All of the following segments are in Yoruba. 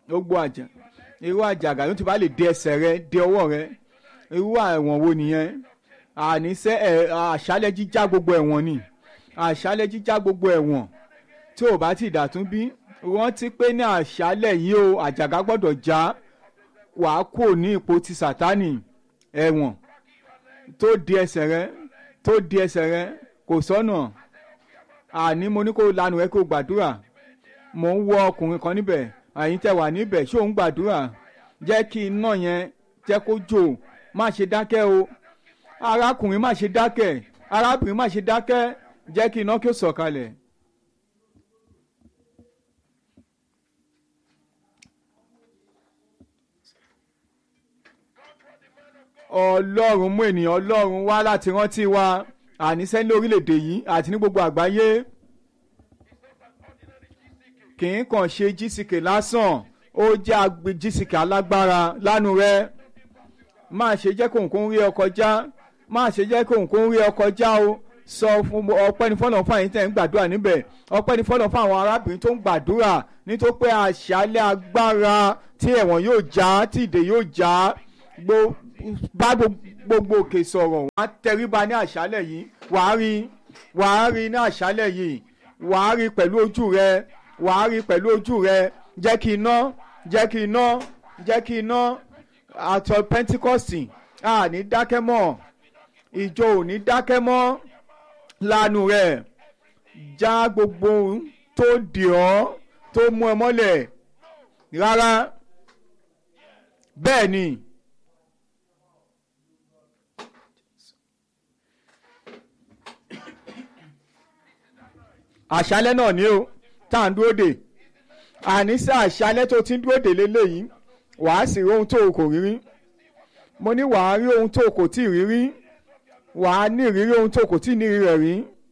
gbogbo àjà irú àjàgà ló ti bá lè dé ẹsẹ̀ rẹ dé ọwọ́ rẹ irú ẹ̀wọ̀n wo nìyẹn àníṣe ẹ̀ àṣálẹ̀ jíjá gbogbo ẹ̀wọ̀n ni àṣálẹ̀ jíjá gbogbo ẹ̀wọ̀n tí ò bá ti dàtún bí rántí pé ní àṣálẹ̀ yìí o àjàgà gbọ́dọ̀ já wàá kò ní ipò ti sàtánì ẹ̀wọ̀n tó di ẹsẹ̀ rẹ tó di ẹsẹ̀ rẹ kò sọ́nà àní mo ní kó lanu rẹ kó gbàdúrà mò ń wọ ọkùnrin kan níbẹ̀ àyín tẹ wà níbẹ̀ ṣé òun gbàdúrà jẹ́ kí iná yẹn jẹ́ kó jò má ṣe dákẹ́ o arákùnrin má ṣe dákẹ́ arábìnrin má ṣe dákẹ́ jẹ́ kí iná kí ó sọ̀kalẹ̀. ọlọ́run mú ènìyàn ọlọ́run wá láti rántí wa àníṣe ní orílẹ̀-èdè yìí àti ní gbogbo àgbáyé kì í kàn ṣe jísìkè lásán ó jẹ́ agbe jísìkè alágbára lánú rẹ má ṣe jẹ́ kóhùn kó ń rí ọ kọjá má ṣe jẹ́ kóhùn kó ń rí ọ kọjá o sọ fún ọpẹ́ ní fọ́nà fún àyín tẹ̀ ń gbàdúrà níbẹ̀ ọpẹ́ ní fọ́nà fún àwọn arábìnrin tó ń gbàdúrà nítorí pé àṣálẹ́ agbára tí ẹ̀wọ̀n yóò já tí ìdè yóò já bá gbogbo òkè sọ̀rọ̀ wọ́n á tẹríba ní àṣálẹ̀ yìí wàá rí wàá rí ní àṣálẹ̀ yìí wàá rí pẹ̀lú ojú rẹ wàá rí pẹ̀lú ojú rẹ jẹ́ kí iná jẹ́ kí iná jẹ́ kí iná àtọ̀ pentikọ́sì à ní dákẹ́ mọ́ ìjọ ò ní dákẹ́ mọ́ lanu rẹ̀ já gbogbo tó dì ọ́ tó mú ẹ mọ́lẹ̀ rárá bẹ́ẹ̀ ni. àṣálẹ́ náà ni o tá à ń dúró dè àníṣe àṣálẹ́ tó ti ń dúró dè lélẹ́yìí wàá sì rí ohun tó o kò rí rí mo ní wàá rí ohun tó o kò tí ì rí rí wàá ní ìrírí ohun tó o kò tí ì ní rí rẹ̀ rí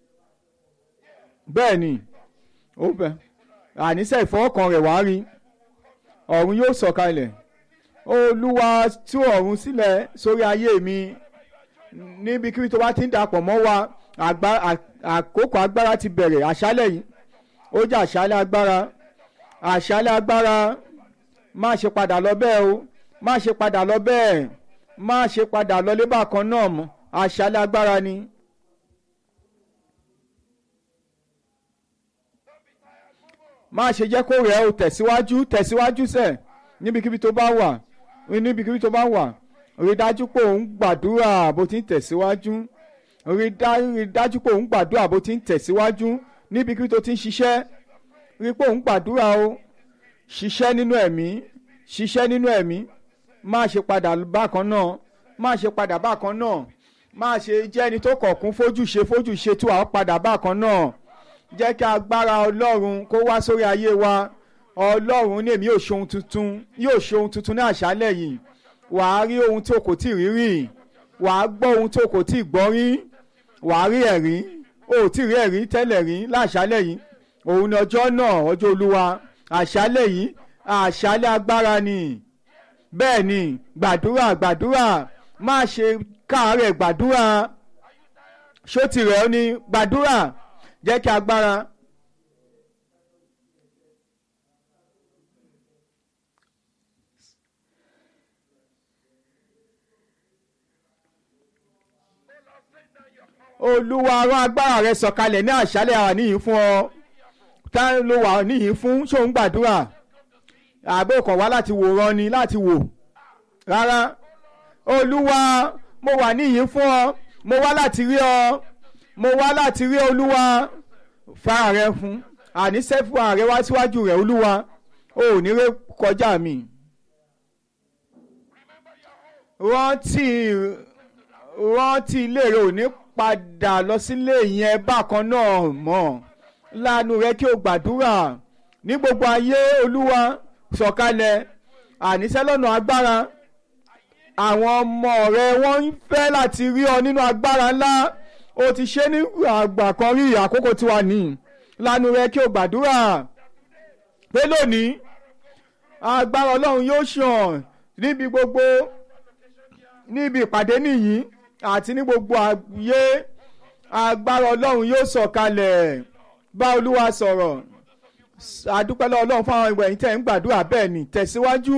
bẹ́ẹ̀ ni ó bẹ̀ àníṣe ìfọwọ́kan rẹ̀ wàá rí ọ̀run yóò sọ̀kalẹ̀ olúwa tú ọ̀run sílẹ̀ sórí ayé mi níbikíbi tó bá ti ń dapọ̀ mọ́ wa àkókò agbára ti bẹ̀rẹ̀ àṣálẹ̀ yìí ó jẹ́ àṣálẹ̀ agbára àṣálẹ̀ agbára má ṣe padà lọ bẹ́ẹ̀ o má ṣe padà lọ bẹ́ẹ̀ má ṣe padà lọ lébà kan náà mọ́ àṣálẹ̀ agbára ni. má ṣe jẹ́ kó rẹ̀ o tẹ̀síwájú tẹ̀síwájú sẹ̀ níbikíbi tó bá wà níbikíbi tó bá wà rí dájú pé òun gbàdúrà bó ti ń tẹ̀síwájú rí dájú pé òun gbàdúrà bó ti ń tẹ̀síwájú níbikíbi tó ti ń ṣiṣẹ́ rí pé òun gbàdúrà o ṣiṣẹ́ nínú ẹ̀mí ṣiṣẹ́ nínú ẹ̀mí má ṣe padà bákan náà má ṣe padà bákan náà má ṣe jẹ́ ẹni tó kọ̀kún fojú ṣe fojú ṣe tí wàá padà bákan náà jẹ́ kí agbára ọlọ́run kó wá sórí ayé wa ọlọ́run ní èmi yóò ṣe ohun tuntun yóò ṣe ohun tuntun ní àṣálẹ̀ yìí wàá rí ohun tí o kò tí ì rí rí wàá gbọ́ ohun tí o kò tí ì gbọ́ rí wàá rí ẹ̀rí o ò tí ì rí ẹ̀rí tẹ́lẹ̀ rí láṣálẹ̀ yìí òun ni ọjọ́ náà ọjọ́ olúwa àṣálẹ̀ yìí àṣálẹ̀ agbára ni bẹ́ẹ̀ ni gbàdúrà gbàdúrà má ṣe káàárẹ̀ gbàdúrà ṣó tirẹ̀ ó ní gbàdúrà jẹ́ kí agbára. olúwa rán agbára rẹ sọ̀kalẹ̀ ní àṣálẹ̀ àwa níyìn fún ọ tá ló wà níyìn fún ṣóun gbàdúrà àbẹ́ kan wá láti wòran ni láti wò rárá olúwa mo wà níyìn fún ọ mo wá láti rí ọ mo wá láti rí olúwa fara rẹ fún àníṣe fún ààrẹ wá síwájú rẹ olúwa o ò ní ré kọjá mi rántí rántí ilé rẹ ò ní padà lọ sílé yẹn bákan náà mọ́ lánàá rẹ kí o gbàdúrà ní gbogbo ayé olúwa sọ̀kalẹ̀ àníṣe lọ́nà agbára àwọn ọmọ rẹ wọ́n ń fẹ́ láti rí ọ nínú agbára ńlá o ti ṣe ní àgbà kan rí àkókò tí wà ní lánàá rẹ kí o gbàdúrà pé lónìí agbára ọlọ́run yóò ṣàn níbi gbogbo níbi ìpàdé nìyí àti ní gbogbo ayé agbára ọlọ́run yóò sọ̀kalẹ̀ bá olúwa sọ̀rọ̀ adúpẹ́ lọ́wọ́ ọlọ́run fún àwọn ìwẹ̀ yìí tẹ̀ ń gbàdúrà bẹ́ẹ̀ ni tẹ̀síwájú.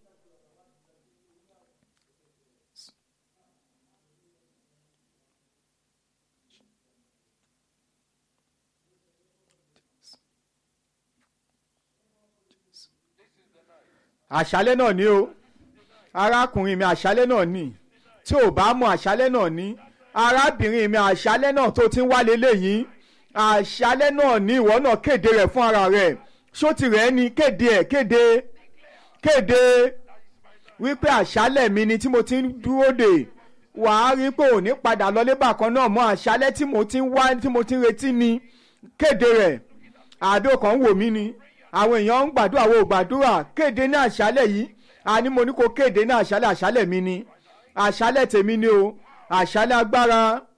àṣálẹ́ náà ni o arákùnrin mi àṣálẹ́ náà ni tí ò bá mọ àṣálẹ́ náà ni arábìnrin mi àṣálẹ́ náà tó ti ń wálé léyìí àṣálẹ́ náà ni ìwọ náà kéde rẹ̀ fún ara rẹ̀ ṣó ti rẹ̀ ni kéde ẹ̀ kéde kéde wípé àṣálẹ́ mi ni tí mo ti ń dúró dè wàá rí pé ò ní padà lọlé bákan náà mọ àṣálẹ́ tí mo ti ń wá tí mo ti ń retí ni kéde rẹ̀ àbí ọkàn ń wò mí ni àwọn èèyàn ń gbàdúrà wo gbàdúrà kéde ní àṣálẹ́ yìí àní mo ní kó kéde ní àṣálẹ́ àṣálẹ́ mi ni àṣálẹ́ tèmi ni o àṣálẹ́ agbára